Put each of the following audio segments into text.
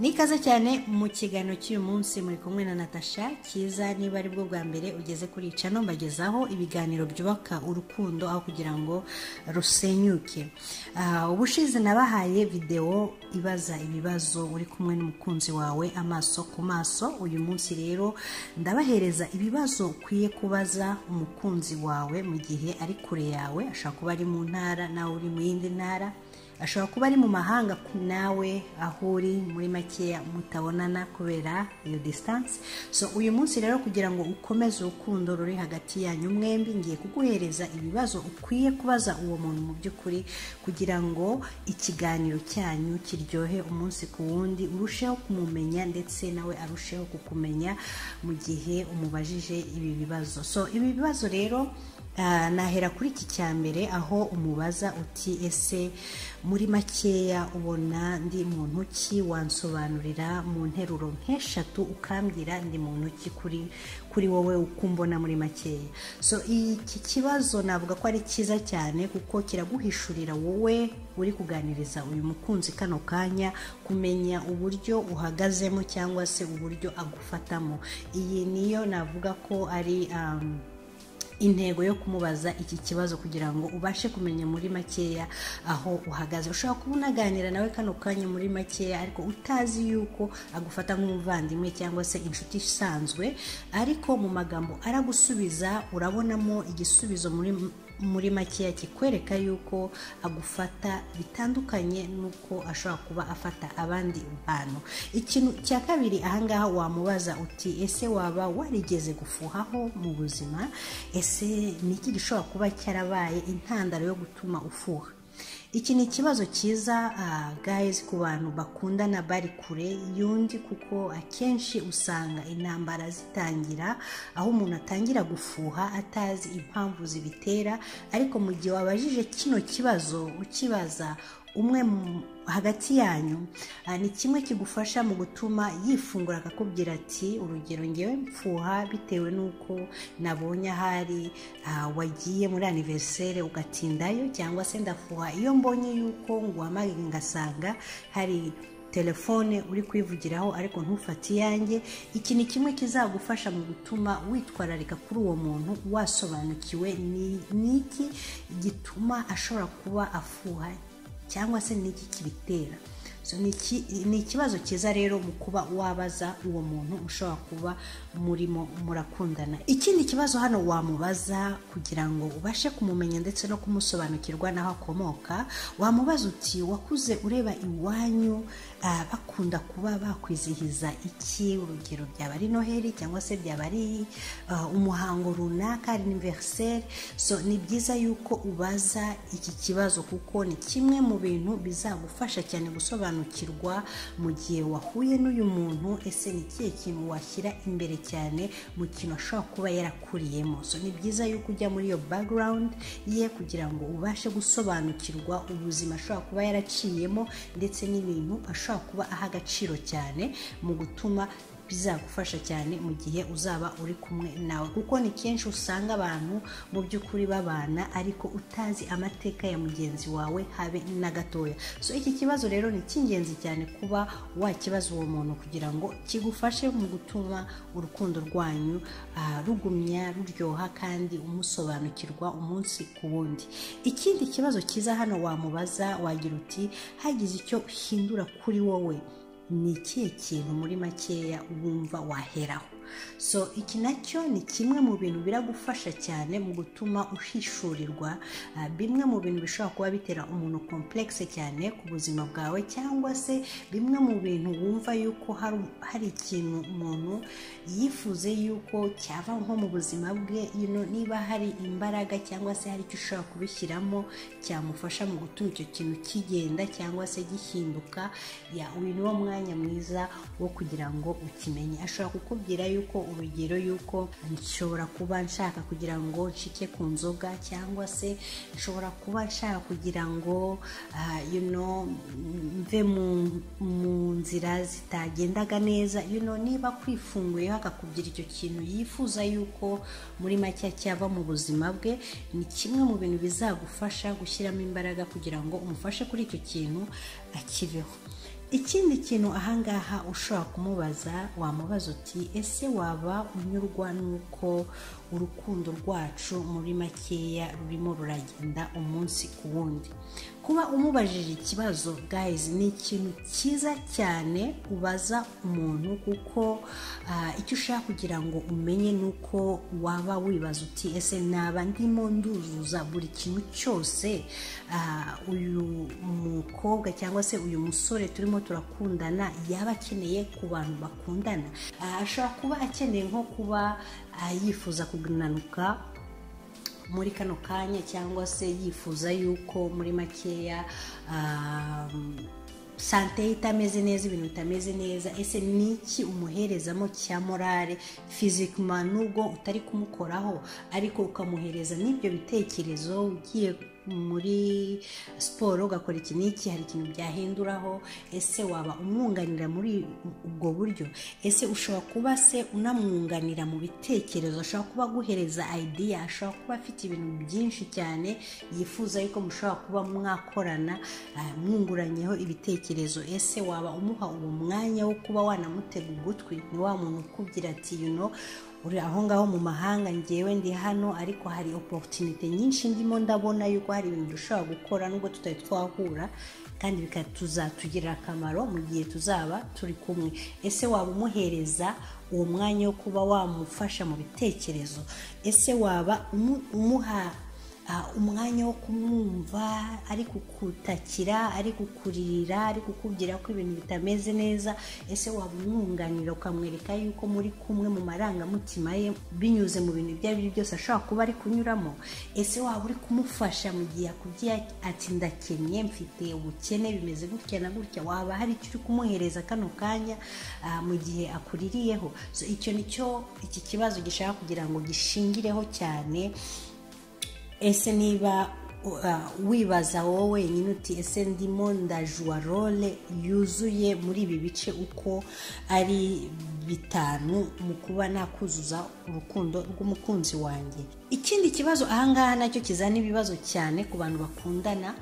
ni ikaze cyane mu kiganiro cy'uyu munsi muri kumwe na natasha cyiza niba ari bwo bwa mbere ugeze kuri icano mbagezaho ibiganiro byubaka urukundo aho kugira ngo rusenyuke Ah, ubushize nabahaye videwo ibaza ibibazo uri kumwe n'umukunzi wawe amaso ku maso uyu munsi rero ndabahereza ibibazo ukwiye kubaza umukunzi wawe mu gihe ari kure yawe ashobora kuba ari mu ntara nawe uri mu yindi ntara ashobora kuba ari mu mahanga ku- nawe aho uri muri makeya mutabonana kubera iyo disitanse so uyu munsi rero kugira ngo ukomeze urukundo ruri hagati yanyu mwembi ngiye kuguhereza ibibazo ukwiye kubaza uwo muntu mu by'ukuri kugira ngo ikiganiro cyanyu kiryohe umunsi ku wundi urusheho kumumenya ndetse nawe arusheho kukumenya mu gihe umubajije ibi bibazo so ibi bibazo rero Ah, nahera kuri iki cya mbere aho umubaza uti ese muri makeya ubona ndi muntu ki wansobanurira mu nteruro nk'eshatu ukambwira ndi muntu ki kuri kuri wowe uko umbona muri makeya so iki kibazo navuga ko ari cyiza cyane kuko kiraguhishurira wowe uri kuganiriza uyu mukunzi kano kanya kumenya uburyo uhagazemo cyangwa se uburyo agufatamo iyi niyo navuga ko ari um, intego yo kumubaza iki kibazo kugira ngo ubashe kumenya muri makeya aho uhagaze ushobora kuba unaganira nawe kano kanya muri makeya ariko utazi yuko agufata nk'umuvandimwe cyangwa se inshuti isanzwe ariko mu magambo aragusubiza urabonamo igisubizo muri muri makeya kikwereka yuko agufata bitandukanye n'uko ashobora kuba afata abandi bantu ikintu cya kabiri ahangaha wamubaza uti ese waba warigeze gufuhaho mu buzima ese ni iki gishobora kuba cyarabaye intandaro yo gutuma ufuha iki ni ikibazo cyiza ah, guys ku bantu bakundana bari kure y'undi kuko akenshi usanga intambara zitangira aho umuntu atangira gufuha atazi impamvu zibitera ariko mu gihe wabajije kino kibazo ukibaza umwe mu- hagati yanyu ah, ni kimwe kigufasha mu gutuma yifungura akakubwira ati urugero ngewe mfuha bitewe n'uko nabonye ahari ah, wagiye muri aniveriseri ugatindayo cyangwa se ndafuha iyo mbonye yuko nguhamagaye ngasanga hari telefone uri kwivugiraho ariko ntufate iyanjye iki ni kimwe kizagufasha mu gutuma witwararika kuri uwo muntu wasobanukiwe ni- ni iki gituma ashobora kuba afuha cyangwa se ni iki kibitera So, ni iki- ni ikibazo cyiza rero mu kuba wabaza uwo muntu ushobora kuba murimo murakundana ikindi kibazo hano wamubaza kugira ngo ubashe kumumenya ndetse no kumusobanukirwa n'aho akomoka wamubaza uti wakuze ureba iwanyu ah, bakunda kuba bakwizihiza iki urugero byaba ari noheli cyangwa se byaba ari ah, umuhango runaka anniversaire so ni byiza yuko ubaza iki kibazo kuko ni kimwe mu bintu bizagufasha cyane gusobanukirwa mu gihe wahuye n'uyu muntu ese ni ikihe kintu washyira imbere cyane mu kintu ashobora kuba yarakuriyemo so ni byiza yuko ujya muri iyo background ye kugira ngo ubashe gusobanukirwa ubuzima ashobora kuba yaraciyemo ndetse n'ibintu ashobora kuba aha agaciro cyane mu gutuma bizagufasha cyane mu gihe uzaba uri kumwe nawe kuko ni kenshi usanga abantu mu by'ukuri babana ariko utazi amateka ya mugenzi wawe habe na gatoya so iki kibazo rero ni icy'ingenzi cyane kuba wakibaza uwo muntu kugira ngo kigufashe mu gutuma urukundo rwanyu ah, rugumya ruryoha kandi umusobanukirwa umunsi ku wundi ikindi kibazo cyiza hano wamubaza wagira uti hagize icyo uhindura kuri wowe ni ikihe kintu muri makeya wumva waheraho so iki nacyo ni kimwe mu bintu biragufasha cyane mu gutuma uhishurirwa ah, bimwe mu bintu bishobora kuba bitera umuntu komplekse cyane ku buzima bwawe cyangwa se bimwe mu bintu wumva yuko hari- hari ikintu umuntu yifuze yuko cyava nko mu buzima bwe you know, niba hari imbaraga cyangwa se hari icyo ushobora kubishyiramo cyamufasha mu gutuma icyo kintu kigenda cyangwa se gihinduka ya uyu ni wo mwanya mwiza wo kugira ngo ukimenye ashobora kukubwira yuko urugero yuko nshobora kuba nshaka kugira ngo nshike ku nzoga cyangwa se nshobora kuba nshaka kugira ngo ah, you know, mve mu, mu nzira zitagendaga neza you know, niba kwifunguyeho akakubwira icyo kintu yifuza yuko muri make cyava mu buzima bwe ni kimwe mu bintu bizagufasha gushyiramo imbaraga kugira ngo umufashe kuri icyo kintu akiveho ikindi kintu ahangaha ushobora kumubaza wamubaza uti ese waba unyurwa n'uko urukundo rwacu muri makeya rurimo ruragenda umunsi ku wundi kuba umubajije ikibazo gayizi ni ikintu cyiza cyane ubaza umuntu kuko icyo ushaka kugira ngo umenye ni uko waba wibaza uti ese naba ndimo nduzuza buri kintu cyose uyu mukobwa cyangwa se uyu musore turimo turakundana yaba akeneye ku bantu bakundana ashobora kuba akeneye nko kuba yifuza kunanuka muri kano kanya cyangwa se yifuza yuko muri makeya sante ye itameze neza ibintu bitameze neza ese ni iki umuherezamo cya morale fizikima nubwo utari kumukoraho ariko ukamuhereza n'ibyo bitekerezo ugiye muri siporo ugakora iki n'iki hari ikintu byahinduraho ese waba umwunganira muri ubwo buryo ese ushobora kuba se unamwunganira mu bitekerezo ashobora kuba aguhereza ideya ashobora kuba afite ibintu byinshi cyane yifuza yuko mushobora kuba mwakorana mwunguranyeho ibitekerezo ese waba umuha uwo mwanya wo kuba wanamutega ugutwi ni wa muntu ukubwira ati yuno uri aho ngaho mu mahanga ngewe ndi hano ariko hari oporutinite nyinshi ndimo ndabona yuko hari ibintu dushobora gukora nubwo tutari twahura kandi tuzatugirira akamaro mu gihe tuzaba turi kumwe ese waba umuhereza uwo mwanya wo kuba wamufasha mu bitekerezo ese waba umuha umwanya wo kumwumva ari kukutakira ari kukuririra ari kukubwira ko ibintu bitameze neza ese waba umwunganira ukamwereka yuko muri kumwe mu marangamutima ye binyuze mu bintu ibyo ari byo byose ashobora kuba ari kunyuramo ese waba uri kumufasha mu gihe yakubwiye ati ndakennye mfite ubukene bimeze gutya na gutya waba hari icyo uri kumuhereza kano kanya mu gihe akuririyeho icyo nicyo iki kibazo gishaka kugira ngo gishingireho cyane ese niba wibaza wowe wenyine uti ese ndimo ndajuwa role yuzuye muri ibi bice uko ari bitanu mu kuba nakuzuza urukundo rw'umukunzi wanjye ikindi kibazo ahangaha nacyo kizana ibibazo cyane ku bantu bakundana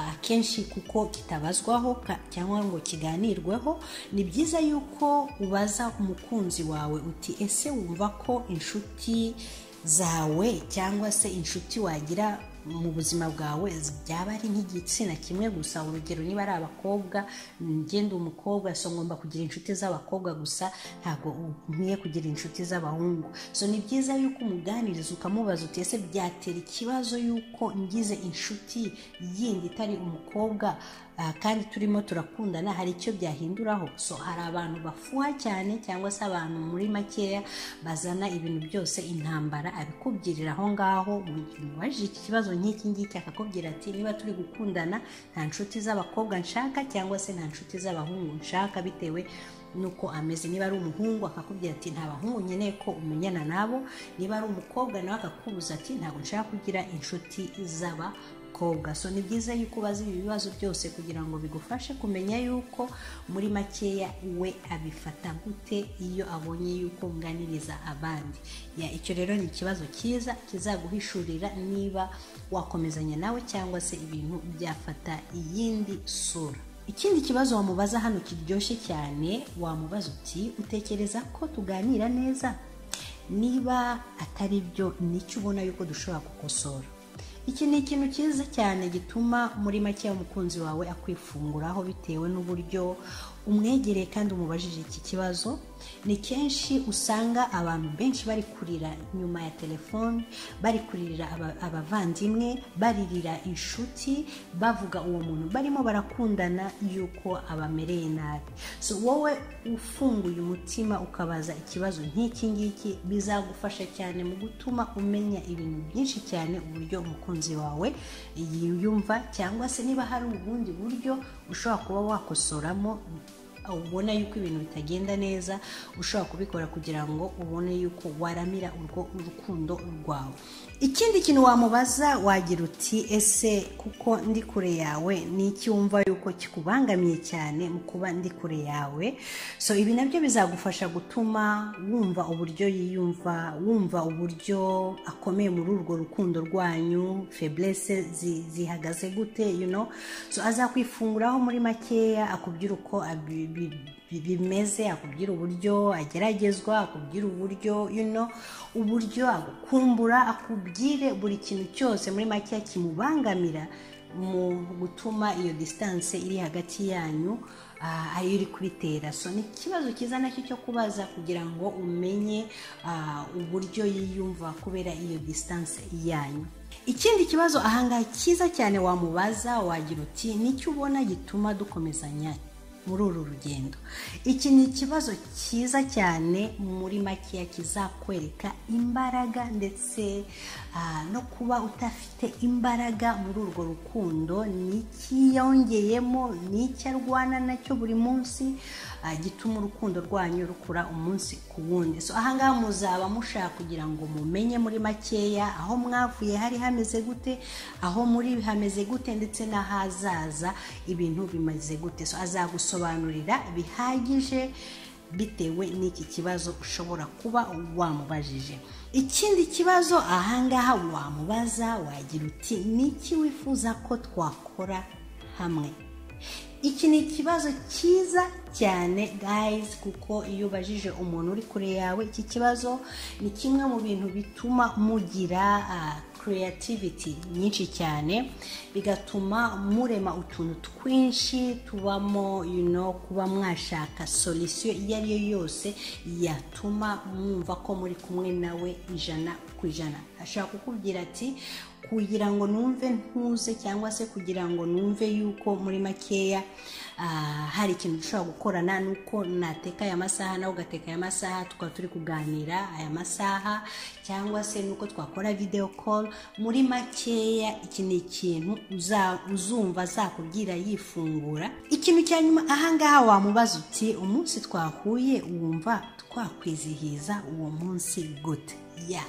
akenshi kuko kitabazwaho cyangwa ngo kiganirweho ni byiza yuko ubaza umukunzi wawe uti ese wumva ko inshuti zawe cyangwa se inshuti wagira mu buzima bwawe byaba ari nk'igitsina kimwe gusa urugero niba ari abakobwa ngenda umukobwa so ngomba kugira inshuti z'abakobwa gusa ntabwo nkwiye kugira inshuti z'abahungu so ni byiza yuko umuganiriza ukamubaza uti ese byatera ikibazo yuko ngize inshuti yindi itari umukobwa kandi turimo turakundana hari icyo byahinduraho so hari abantu bafuha cyane cyangwa se abantu muri makeya bazana ibintu byose intambara abikubwirira aho ngaho mu gihe umubajije iki kibazo nk'iki ngiki akakubwira ati niba turi gukundana nta nshuti z'abakobwa nshaka cyangwa se nta nshuti z'abahungu nshaka bitewe nuko ameze niba ari umuhungu akakubwira ati nta bahungu nkeneye ko umenyana nabo niba ari umukobwa nawe akakubuza ati ntabwo nshaka kugira inshuti z'aba so ni byiza yuko ubaza ibi bibazo byose kugira ngo bigufashe kumenya yuko muri makeya we abifata gute iyo abonye yuko nganiriza abandi icyo rero ni ikibazo cyiza kizaguhishurira niba wakomezanya nawe cyangwa se ibintu byafata iyindi sura ikindi kibazo wamubaza hano kiryoshye cyane wamubaza uti utekereza ko tuganira neza niba atari byo nicyo ubona yuko dushobora gukosora iki ni ikintu cyiza cyane gituma muri make umukunzi wawe akwifunguraho bitewe n'uburyo umwegereye kandi umubajije iki kibazo ni kenshi usanga abantu benshi bari kurira nyuma ya telefoni bari kuririra abavandimwe baririra inshuti bavuga uwo muntu barimo barakundana yuko abamereye nabi so wowe ufunguye umutima ukabaza ikibazo nk'iki ngiki bizagufasha cyane mu gutuma umenya ibintu byinshi cyane uburyo umukunzi wawe yiyumva cyangwa se niba hari ubundi buryo ushobora kuba wakosoramo ubona yuko ibintu bitagenda neza ushobora kubikora kugira ngo ubone yuko waramira urwo urukundo rwawe ikindi kintu wamubaza wagira uti ese kuko ndi kure yawe ni iki wumva yuko kikubangamiye cyane mu kuba ndi kure yawe so ibi nabyo bizagufasha gutuma wumva uburyo yiyumva wumva uburyo akomeye muri urwo rukundo rwanyu feblese zihagaze gute you know so azakwifunguraho muri makeya akubwira uko abi- bi- bi- bimeze akubwira uburyo ageragezwa akubwira uburyo you know uburyo agukumbura akubwire buri kintu cyose muri makeya kimubangamira mu gutuma iyo disitanse iri hagati yanyu ah, ariyo iri kubitera so ni ikibazo cyiza nacyo cyo kubaza kugira ngo umenye ah, uburyo yiyumva kubera iyo disitanse yanyu ikindi kibazo ahangaha cyiza cyane wamubaza wagira uti nicyo ubona gituma dukomezanya muri uru rugendo iki ni ikibazo cyiza cyane muri makeya kizakwereka imbaraga ndetse ah, no kuba udafite imbaraga muri urwo rukundo n'icyiyongeyemo n'icyo arwana nacyo buri munsi ah, gituma urukundo rwanyu rukura umunsi ku wundi so ahangaha muzaba mushaka kugira ngo mumenye muri makeya aho mwavuye hari hameze gute aho muri hameze gute ndetse n'ahazaza ibintu bimaze gute so azagusobanurira bihagije bitewe n'iki kibazo ushobora kuba wamubajije ikindi kibazo ahangaha wamubaza wagira uti ni iki wifuza ko twakora hamwe iki ni ikibazo cyiza cyane guys kuko iyo ubajije umuntu uri kure yawe iki kibazo ni kimwe mu bintu bituma mugira ah, creativity nyinshi cyane bigatuma murema utuntu twinshi tubamo you know, kuba mwashaka solisiyo iyo ari yo yose yatuma mwumva ko muri kumwe nawe ijana ku ijana ashaka kukubwira ati kugira ngo numve ntuze cyangwa se kugira ngo numve yuko muri makeya ah, hari ikintu dushobora gukorana nuko nateka aya masaha nawe ugateka aya masaha tukaba turi kuganira aya masaha cyangwa se nuko twakora video call muri makeya iki ni ikintu uza- uzumva azakubwira yifungura ikintu cya nyuma ahangaha wamubaza uti umunsi twahuye wumva twakwizihiza uwo munsi gute ya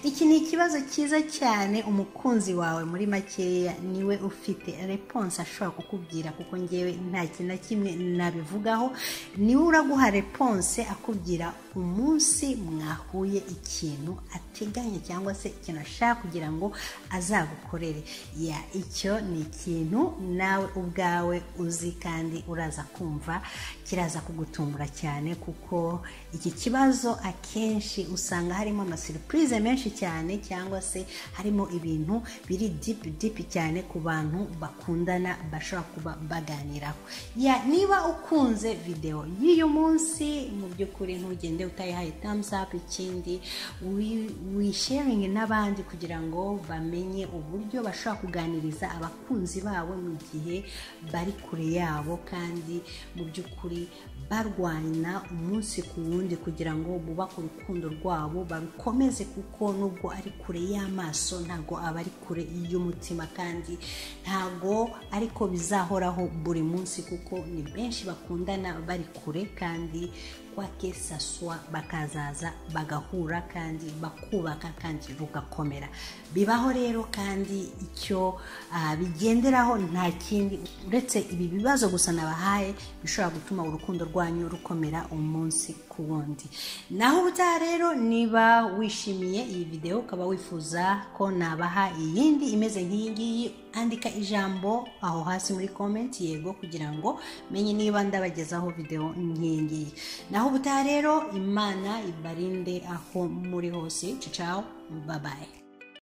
iki ni ikibazo cyiza cyane umukunzi wawe muri makeya niwe ufite reponse ashobora kukubwira kuko ngewe nta kintu na kimwe nabivugaho niwe uraguha reponse akubwira umunsi mwahuye ikintu ateganya cyangwa se ikintu ashaka kugira ngo azagukorere ya icyo ni ikintu nawe ubwawe uzi kandi uraza kumva kiraza kugutungura cyane kuko iki kibazo akenshi usanga harimo amasiripurize menshi cyane cyangwa se harimo ibintu biri dipi dipi cyane ku bantu bakundana bashobora kuba baganiraho ya niba ukunze videwo y'uyu munsi mu by'ukuri ntugende utayihaye thumbs up ikindi wi- wisharinge n'abandi kugira ngo bamenye uburyo bashobora kuganiriza abakunzi babo mu gihe bari kure yabo kandi mu by'ukuri barwana umunsi ku wundi kugira ngo bubake urukundo rwabo barukomeze kuko nubwo ari kure y'amaso ntabwo aba ari kure y'umutima kandi ntabwo ariko bizahoraho buri munsi kuko ni benshi bakundana bari kure kandi kwake saswa bakazaza bagahura kandi bakubaka kandi rugakomera bibaho rero kandi icyo ah, bigenderaho nta kindi uretse ibi bibazo gusa nabahaye bishobora gutuma urukundo rwanyu rukomera umunsi ku wundi naho ubutaha rero niba wishimiye iyi videwo ukaba wifuza ko nabaha iyindi imeze nk'iyi ngiyi andika ijambo aho hasi muri comment yego kugira ngo menye niba ndabagezaho video nk'iyi ngiyi naho ubutaha rero imana ibarinde aho muri hose ciao babaye